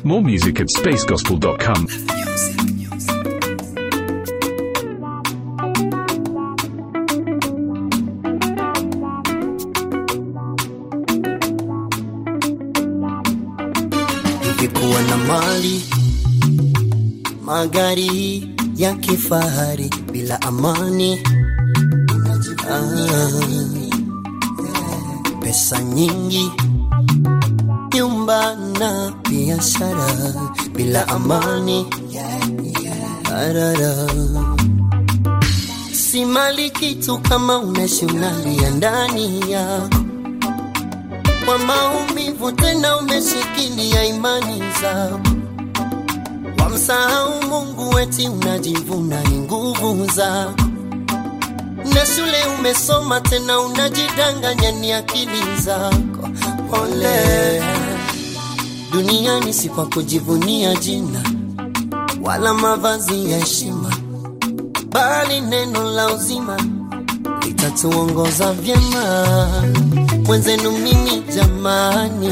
More music at spacegospel.com. Ningekuwa na mali, magari ya kifahari bila amani, ah, pesa nyingi, nyumba na biashara bila amani, arara. Si mali kitu kama unaishi unalia ndani yako kwa maumivu, tena umeshikilia imani zako, wamsahau Mungu, eti unajivuna ni nguvu zako, na shule umesoma, tena unajidanganya ni akili zako. Pole, duniani si kwa kujivunia jina wala mavazi ya heshima, bali neno la uzima litatuongoza vyema. Mwenzenu mimi jamani,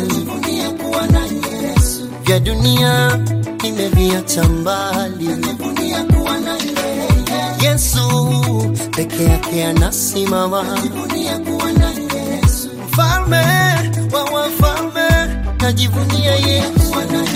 vya dunia nimeviacha mbali. Yesu peke yake anasimama, mfalme wa wafalme, najivunia Yesu.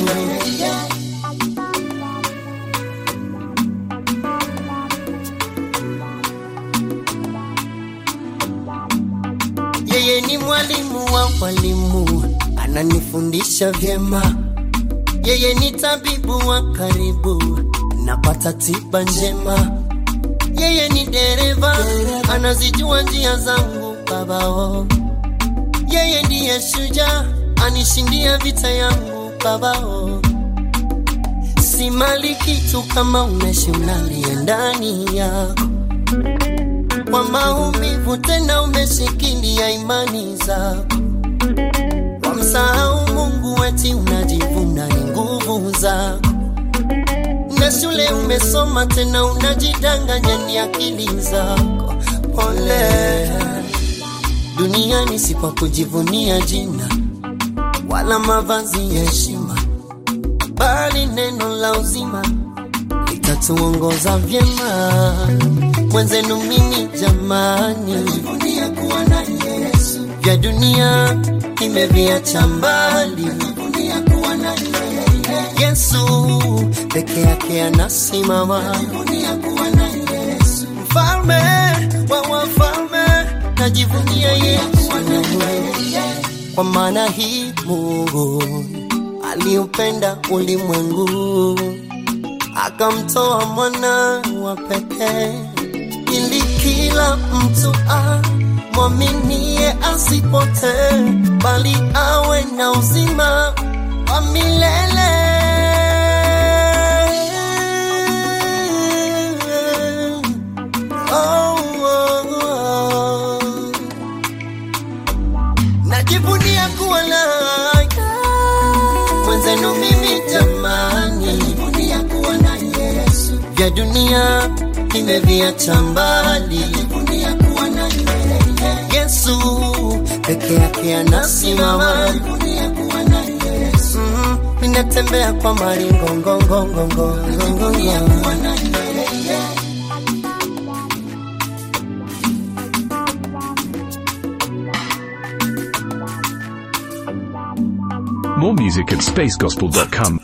Yeye ni mwalimu wa walimu, ananifundisha vyema. Yeye ni tabibu wa karibu, napata tiba njema. Yeye ni dereva, anazijua njia zangu babao. Yeye ndiye shujaa, anishindia vita yangu babao. Si mali kitu kama unaishi unalia ndani yako kwa maumivu, tena umeshikilia imani zako, wamsahau Mungu, eti unajivuna ni nguvu zako, na shule umesoma, tena unajidanganya ni akili zako. Pole, duniani si kwa kujivunia jina wala mavazi ya heshima, bali neno la uzima litatuongoza vyema. Mwenzenu mimi jamani, vya dunia nimeviacha mbali. Yesu peke yake anasimama, mfalme wa wafalme, najivunia Yesu, kwa maana hii Mungu aliupenda ulimwengu akamtoa mwana wa pekee ili kila mtu amwaminie asipotee, bali awe na uzima wa milele. Oh, oh, oh. Najivunia kuwa naye mwenzenu mimi jamani, vya dunia nimeviacha mbali. Yesu peke yake anasimama, Mm, ninatembea kwa maringongongongongongongongo More music at spacegospel.com.